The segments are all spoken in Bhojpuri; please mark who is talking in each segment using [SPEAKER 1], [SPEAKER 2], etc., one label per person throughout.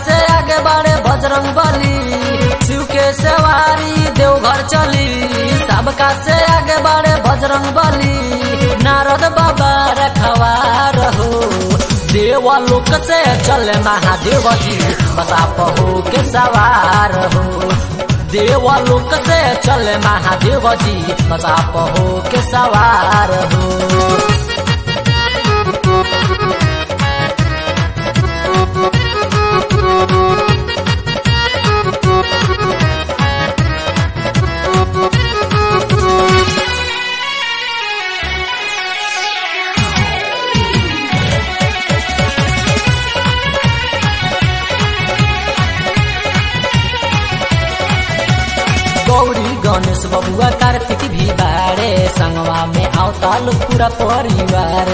[SPEAKER 1] से आगे बढ़े बजरंग बली शिव के सवारी देवघर चली सबका से आगे बढ़े बजरंग बली नारद बाबा रखवार हो देवलोक से चले महादेव जी बसा पहो के सवार हो देवलोक से चले महादेव जी बसा पहो के सवार हो गौरी गणेश बबुआ कार्तिक भी बारे संगवा में आवताल पूरा परिवार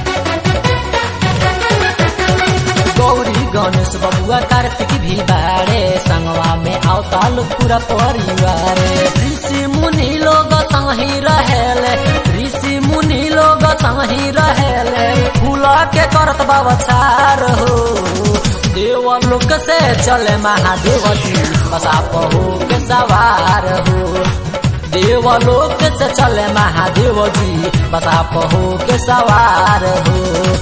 [SPEAKER 1] गौरी गणेश बबुआ कार्तिक भी बारे संगवा में आवताल पूरा परिवार ऋषि मुनि लोग संगी रहेले ऋषि मुनि लोग संगी रहेले फूला के करत बाबछार हो देवलोक से चले महादेव जी बसा पहो के सवार हो देवलोक से चले महादेव जी बसा पहो के सवार हो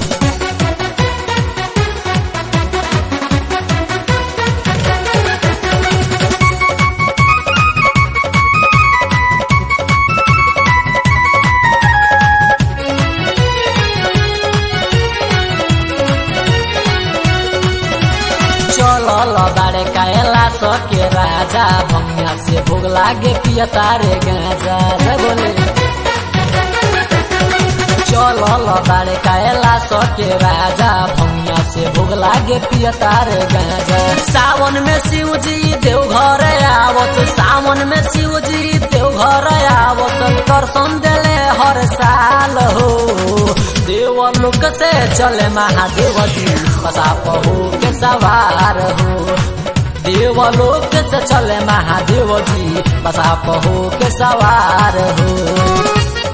[SPEAKER 1] चलल बारे कायला सके राजा भंगिया से भोग लागे पिया तारे गाजा रे बोले चलल बारे कायला सके राजा भंगिया से भोग लागे पिया तारे गाजा सावन में शिव जी देवघर आवत सावन में शिव जी देवघर आवत दर्शन देले हर साल हो देवलोक से चले महादेव जी बसा पहो के सवार हो देवलोक से चले महादेव जी बसा पहो के सवार हो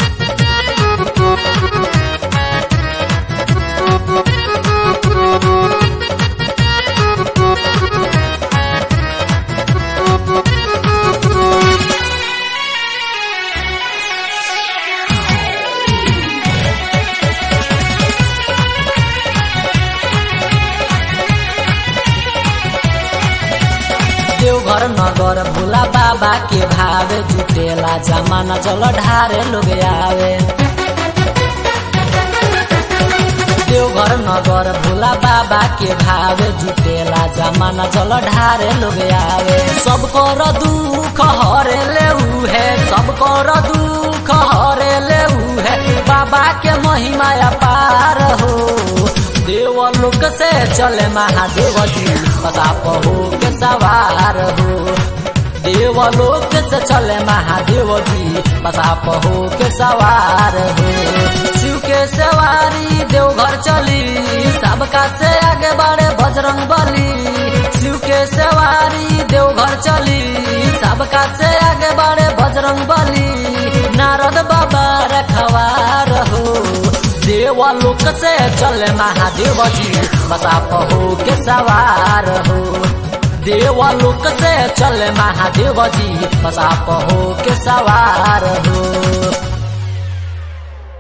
[SPEAKER 1] देवघर नगर भोला बाबा के भावे जुटेला जमाना जल ढारे लोग आवे देवघर नगर भोला बाबा के भावे जुटेला जमाना जल ढारे लोग आवे सब कर दुख हरे ले है सब कर दुख हरे ले है बाबा के महिमा अपार हो देवलोक से चले महादेव जी बता पहो के सवार हो देवलोक से चले महादेव जी बता पहो के सवार हो शिव के सवारी देवघर चली सबका से आगे बढ़े बजरंग बली शिव के सवारी देवघर चली सबका से आगे बढ़े बजरंग बली नारद बाबा रखवार हो देवलोक से चले महादेव जी बता पहो के सवार हो देवलोक से चले महादेव जी बता पहो के सवार हो